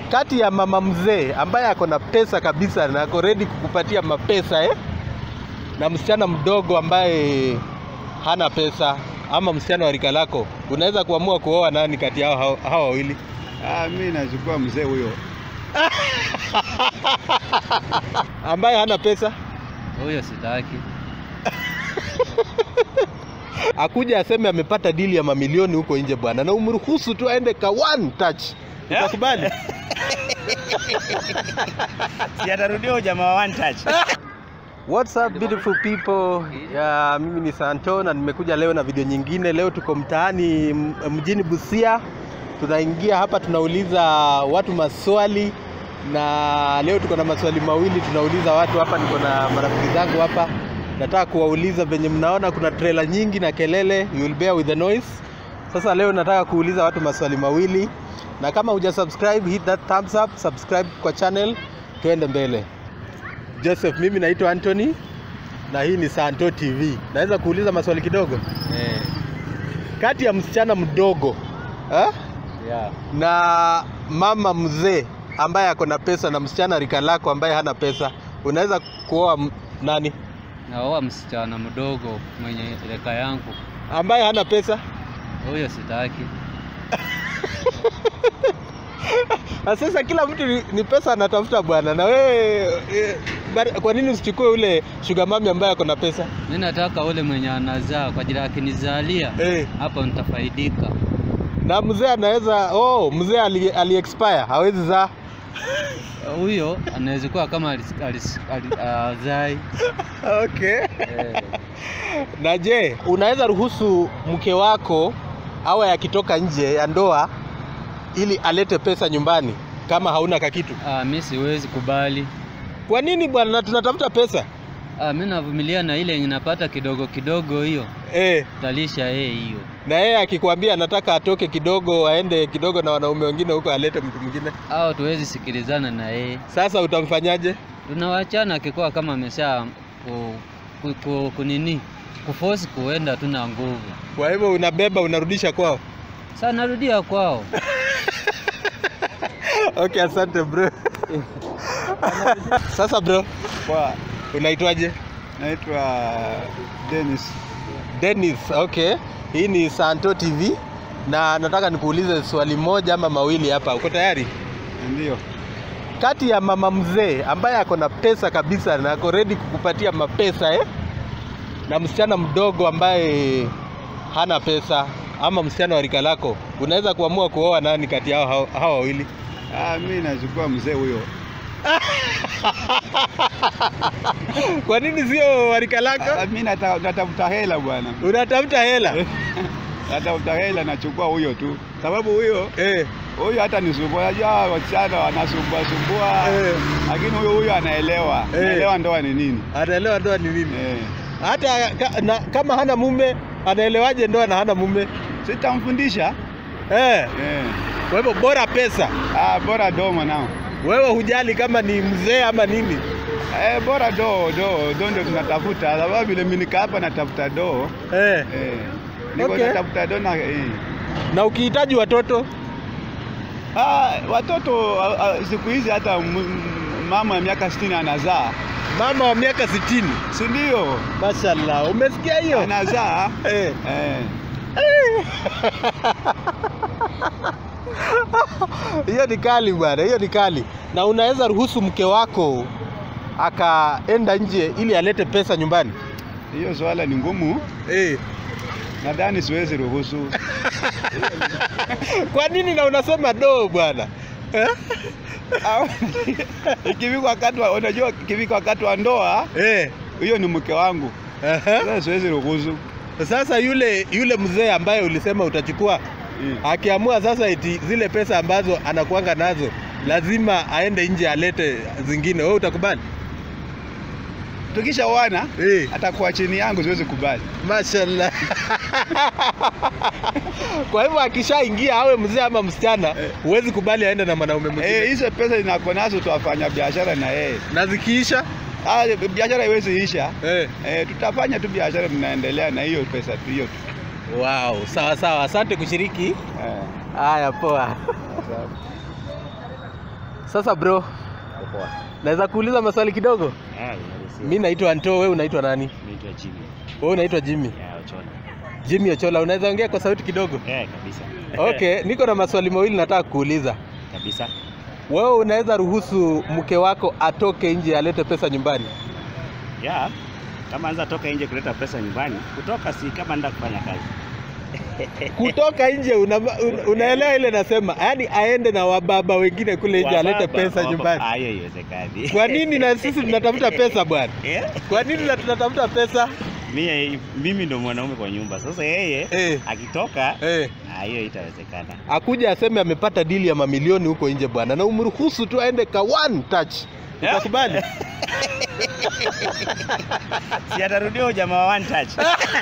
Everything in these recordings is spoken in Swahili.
kati ya mama mzee ambaye ako na pesa kabisa na ako ready kukupatia mapesa eh? na msichana mdogo ambaye hana pesa ama msichana wa rika lako, unaweza kuamua kuoa nani kati yao hao- hawa wawili? Ah, mi nachukua mzee huyo. ambaye hana pesa Huyo sitaki. akuja aseme amepata dili ya mamilioni huko nje bwana, na umruhusu tu aende ka one touch, utakubali? Si atarudia jamaa wa one touch. What's up beautiful people? Ya, mimi ni Santo na nimekuja leo na video nyingine. Leo tuko mtaani m- mjini Busia, tunaingia hapa tunauliza watu maswali, na leo tuko na maswali mawili tunauliza watu hapa. Niko na marafiki zangu hapa, nataka kuwauliza venye mnaona kuna trailer nyingi na kelele, you will bear with the noise. Sasa leo nataka kuuliza watu maswali mawili, na kama huja subscribe, hit that thumbs up, subscribe kwa channel, tuende mbele. Joseph, mimi naitwa Anthony na hii ni Santo TV. Naweza kuuliza maswali kidogo? Eh, Kati ya msichana mdogo eh, yeah. na mama mzee ambaye ako na pesa na msichana rika lako ambaye hana pesa, unaweza kuoa m- nani? Naoa msichana mdogo mwenye reka yangu. Ambaye hana pesa? Huyo sitaki. Na sasa kila mtu ni, ni pesa anatafuta bwana, na wewe eh, bari- kwa nini usichukue ule sugar mami ambaye ako na pesa Mi nataka ule mwenye anazaa kwa ajili akinizalia eh? hapo nitafaidika. Na mzee anaweza oh, mzee ali, ali expire hawezi zaa Huyo anaweza kuwa kama alis- alis- ali- azai. okay. Eh, Na je, unaweza ruhusu mke wako awe akitoka nje ya ndoa ili alete pesa nyumbani kama hauna kakitu? ah, mi siwezi kubali. Kwa nini bwana? Na tunatafuta pesa Ah, mi navumilia na ile yenye napata kidogo kidogo, hiyo eh. talisha yeye hiyo. Na yeye akikwambia anataka atoke kidogo aende kidogo na wanaume wengine huko alete mtu mwingine, Au tuwezi sikilizana na yeye, sasa utamfanyaje? tunawachana akikuwa kama amesha ku, ku, ku, kunini kufosi kuenda, tuna nguvu. Kwa hivyo unabeba unarudisha kwao. Sasa narudia kwao. Okay, asante bro. Sasa bro, Kwa unaitwaje? naitwa Dennis. Dennis, okay. Hii ni Santo TV na nataka nikuulize swali moja ama mawili hapa. Uko tayari? Ndio. Kati ya mama mzee ambaye ako na pesa kabisa na ako ready kukupatia mapesa eh? na msichana mdogo ambaye hana pesa ama msichana wa rika lako, unaweza kuamua kuoa nani kati yao hao- hawa wawili? Ah, mi nachukua mzee huyo. Kwa nini sio wa rika lako? Ah, mi nata- natafuta hela bwana. Unatafuta hela Natafuta hela nachukua huyo tu. Sababu huyo eh? huyo hata nisumbua. Unajua wasichana wanasumbua sumbua. Eh. Lakini huyo huyo anaelewa. Eh. Anaelewa ndoa ni nini. Anaelewa ndoa ni nini? Eh. Hata ka, na, kama hana mume anaelewaje ndoa na hana mume Sitamfundisha. eh? Eh. Kwa hivyo bora pesa. Ah, bora do mwanao. Wewe hujali kama ni mzee ama nini? Eh, bora do do do ndio tunatafuta. Sababu vile mimi nika hapa natafuta do. Eh. Eh. Niko Okay. natafuta do na eh. Na ukihitaji watoto Ah, watoto ah, ah, siku hizi hata m- m- mama ya miaka 60 anazaa. mama wa miaka sitini, Si ndio? mashallah, umesikia hiyo? Anazaa. Eh. Eh. Hiyo ni kali bwana, hiyo ni kali. Na unaweza ruhusu mke wako akaenda nje ili alete pesa nyumbani Hiyo swala ni ngumu. eh. Nadhani siwezi ruhusu. Kwa nini na unasema do bwana eh? Au- Ikifika wakati wa unajua ikifika wakati wa ndoa, Eh. hiyo ni mke wangu. Aha. Sasa siwezi ruhusu. Sasa yule yule mzee ambaye ulisema utachukua Eh. akiamua sasa eti zile pesa ambazo anakuanga nazo lazima aende nje alete zingine, wewe utakubali? Tukishaoana Eh. atakuwa chini yangu, siwezi kubali. Mashallah. Kwa hivyo akishaingia awe mzee ama msichana, Eh. huwezi kubali aende na mwanaume mwingine. Eh, hizo pesa ninako nazo tuwafanya biashara na yeye. na zikiisha Ah, biashara haiwezi isha. eh. Eh, tutafanya tu biashara, tunaendelea na hiyo pesa tu hiyo tu. Wow, sawa sawa, asante kushiriki. Eh. Haya, poa. Sawa. Sasa bro, Poa. naweza kuuliza maswali kidogo? Eh, unalisia. Mi naitwa Anto, wewe unaitwa nani? naitwa Jimmy. Wewe unaitwa Jimmy. Ya Ochola. Jimmy Ochola, unaweza ongea kwa sauti kidogo? Eh, kabisa. Okay, niko na maswali mawili nataka kuuliza. kabisa. Wewe unaweza ruhusu mke wako atoke nje alete pesa nyumbani? Ya. Kama anza toka nje kuleta pesa nyumbani, kutoka si kama nenda kufanya kazi. Kutoka nje una, un, unaelewa ile nasema, yaani aende na wababa wengine kule nje alete Wababa, pesa wababa. nyumbani. Ah, hiyo haiwezekani. Kwa nini na sisi tunatafuta pesa bwana? Eh? Kwa nini na tunatafuta pesa? Mimi mimi ndo mwanaume kwa nyumba. Sasa yeye Eh. akitoka Eh, ah, hiyo itawezekana. akuja aseme amepata dili ya mamilioni huko nje bwana, na umruhusu tu aende ka one touch, utakubali? Si atarudia huyo jamaa wa one touch.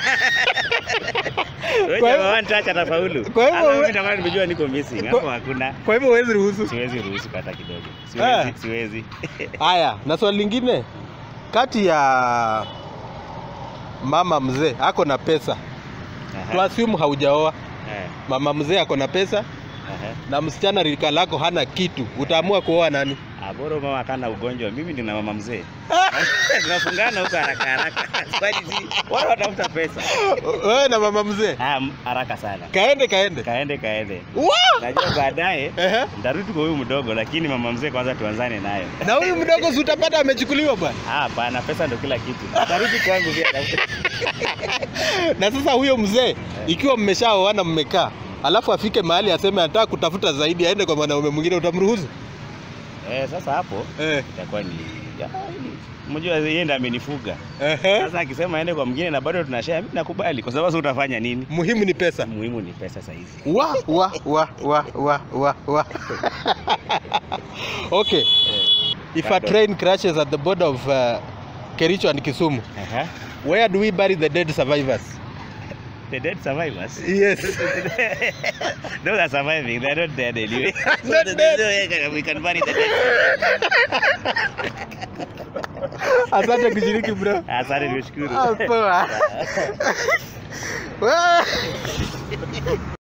Huyo Kwa jamaa hivyo- wa one touch atafaulu. kwa hivyo Sasa we- mimi nitakuwa nimejua niko missing. Hapo Kwa- hakuna. Kwa hivyo huwezi ruhusu. Siwezi ruhusu hata kidogo. Ah. Siwezi, siwezi. Haya, na swali lingine, kati ya mama mzee ako na pesa, Aha. tuassume haujaoa, Eh, mama mzee ako na pesa aha. na msichana rika lako hana kitu, utaamua kuoa nani? Ah, bora mama kana ugonjwa. Mimi nina mama mzee. Tunafungana huko haraka haraka. Kwani si wale watafuta pesa. Wewe na mama mzee, Ah, m- haraka sana. kaende kaende. Kaende kaende. Wow! Najua baadaye Ehe. nitarudi kwa huyu mdogo, lakini mama mzee kwanza tuanzane nayo. Na huyu mdogo si utapata amechukuliwa bwana. Ah, bana, pesa ndo kila kitu. Nitarudi kwangu pia. Na sasa huyo mzee ikiwa mmeshaoana mmekaa, alafu afike mahali aseme anataka kutafuta zaidi, aende kwa mwanaume mwingine, utamruhusu? Eh, sasa hapo Eh. itakuwa ni ya, Mjua yeye ndiye amenifuga. Ehe. Sasa akisema aende kwa mwingine na bado tunashare, mimi nakubali kwa sababu sasa utafanya nini? Muhimu ni pesa. Muhimu ni pesa saa hizi. wa wa wa wa wa wa wa okay if a Pardon. train crashes at the border of uh, Kericho and Kisumu Aha. where do we bury the dead survivors The dead survivors. yes Those are surviving. They're not dead anyway. Not So dead. there's no way We can bury the dead. asante kushiriki bro Asante nikushukuru. Ah, poa. Wa-